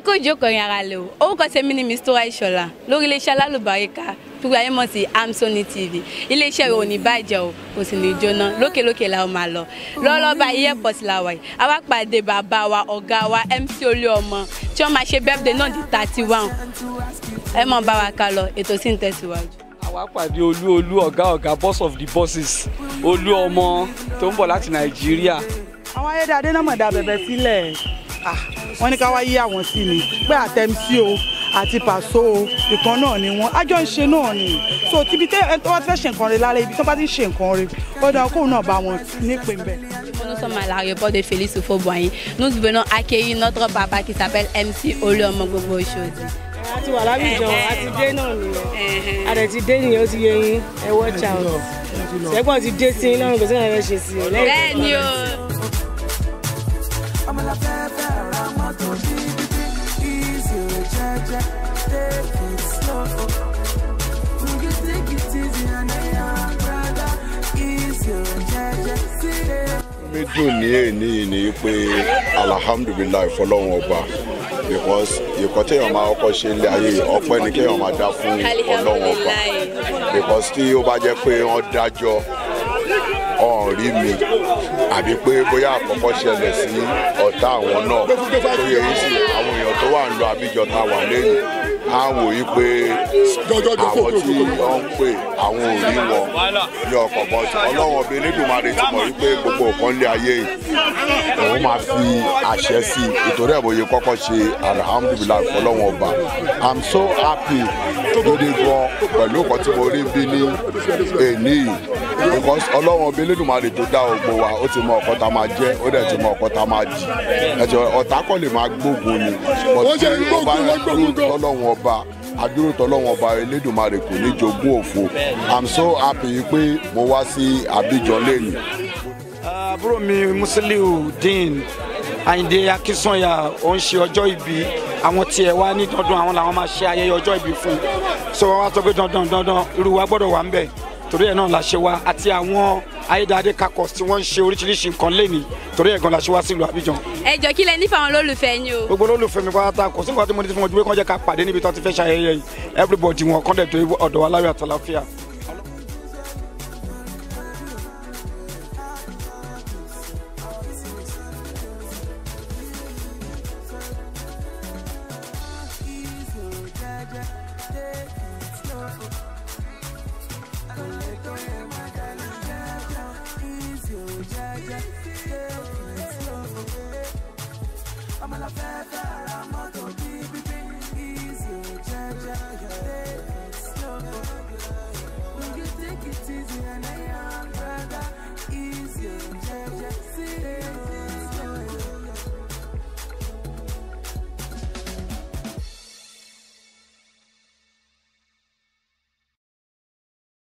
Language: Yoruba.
ẹ kó ìjókòó yẹn ara lè o orúkọ tèmi ni Mistura Ìṣọ̀lá lórí iléeṣẹ́ alálùbáríkà gbogbo ayé mọ̀ sí Amsoni TV iléeṣẹ́ rẹ̀ ò ní bàjẹ́ o kò sì ní jóná lókèlókè la ó máa lọ lọ́wọ́lọ́wọ́ báyìí airport la wà yìí a wá pàdé bàbá wa ọ̀gá wa MC Olúọmọ tí wọ́n máa ṣe birthday náà di thirty one ẹ mọ̀ bá wa ká lọ ètò sì ń tẹ̀síwájú. àwa pàdé olú olú ọ̀gá ọ̀gá boss of the bosses olú ọmọ tó ń bọ̀ láti nàìjíríà. àwọn ayédáadé náà mọ̀ dá bẹ̀bẹ̀ sílẹ̀ Ah, wọ́n ní ká wá yí àwọn sí ni pé àtẹ̀mísí o àti pàṣọ o ìkan náà ni wọ́n àjọ ń ṣe náà ni so tíbi tẹ́ ẹ tó bá ti fẹ́ ṣe nǹkan rẹ lára ibi tó bá ti ń ṣe nǹkan rẹ ó dáa kóun náà bá wọn nípìn bẹ́ẹ̀. Nous sommes à l'aéroport de Félix Houphouët-Boigny. Nous venons accueillir notre papa qui s'appelle MC Olúọmọ gbogbo Oṣòdì. a ti wà lábìjọ a ti dé náà nìyẹn a dẹ̀ ti dé nìyẹn ó ti yẹ yín ẹ watch out ṣẹ́gbọ́n ti dé sí iná kò sí nǹkan ṣe sí i lẹ́yìn bẹ́ẹ̀ ni o. mi dùn ní èní yìí ni pé alhamdulilayi fọlọ́run ọba because ìkọ́ téèyàn máa kọ́kọ́ ṣe ilé ayé yìí, ọpẹ́ ni kéèyàn máa dá fún ọlọ́run ọba because tí ó bá jẹ́ pé wọ́n dájọ́ ọ̀hún rí mi àbí pé bóyá àkọ́kọ́ ṣẹlẹ̀ sí ọ̀tá àwọn náà tó yẹ yìí sí àwọn èèyàn tó wà ń lọ àbíjọ tá a wà lẹ́yìn á wò yí pé àwọn tí wọ́n ń pè àwọn ò rí wọn ní ọkọ̀ bọ́ ọlọ́run ọbẹ̀ elédùnmarè ti mọ̀ wípé gbogbo nǹkan lé ayé yìí òun máa fi àṣẹ sí i ìtorí ẹ̀ bóyá kọ́kọ́ ṣe alhamdulilayi fọlọ́run ọba i'm so happy gidi gan pẹ̀lú nǹkan tí mo rí bí ní èní yìí because ọlọ́run ọbẹ̀ elédùnmarè tó dá ògbó wa ó ti mọ ọ̀kan tá a máa jẹ́ ó dẹ̀ ti mọ ọ̀kan tá a máa jì ẹ̀jẹ̀ ọ̀tá kọ́ lè máa gbógun ni but tí ó bá dúró tọ́lọ́run ọba adúró tọ́lọ́run ọba elédùnmarè kò ní jogún òfo i'm so happy pé mo wá sí abidjan lẹ́nu. àbúrò mi musiliu dean ayinde akinsanya ó ń ṣe ọjọ́ ìbí àwọn tiẹ̀ wá ní dandan àwọn làwọn máa ṣe ayẹyẹ ọjọ́ ìbí fún un so wọ́n wá sọ pé dandan dandan irú wa gbọ́dọ̀ wà ń bẹ̀ torí ẹ̀ náà la ṣe wá àti àwọn ayédáadé kakọ̀s tí wọ́n ń ṣe oríṣiríṣi nǹkan lẹ́ni torí ẹ̀ gan la ṣe wá sílùú abidjan ẹ jọ kí lẹ nífẹ̀ẹ́ àwọn olólùfẹ́ yín o. gbogbo olólùfẹ́ mi pátá kò sí nǹkan tí mo ní tí mo ju pé kàn jẹ́ ká pàdé níbi tí wọ́n ti fẹ́ ṣayẹyẹ yìí everybody wọn kàn dẹ̀ tó ọ̀dọ̀ wa láyọ̀ àtàlàfíà. Easy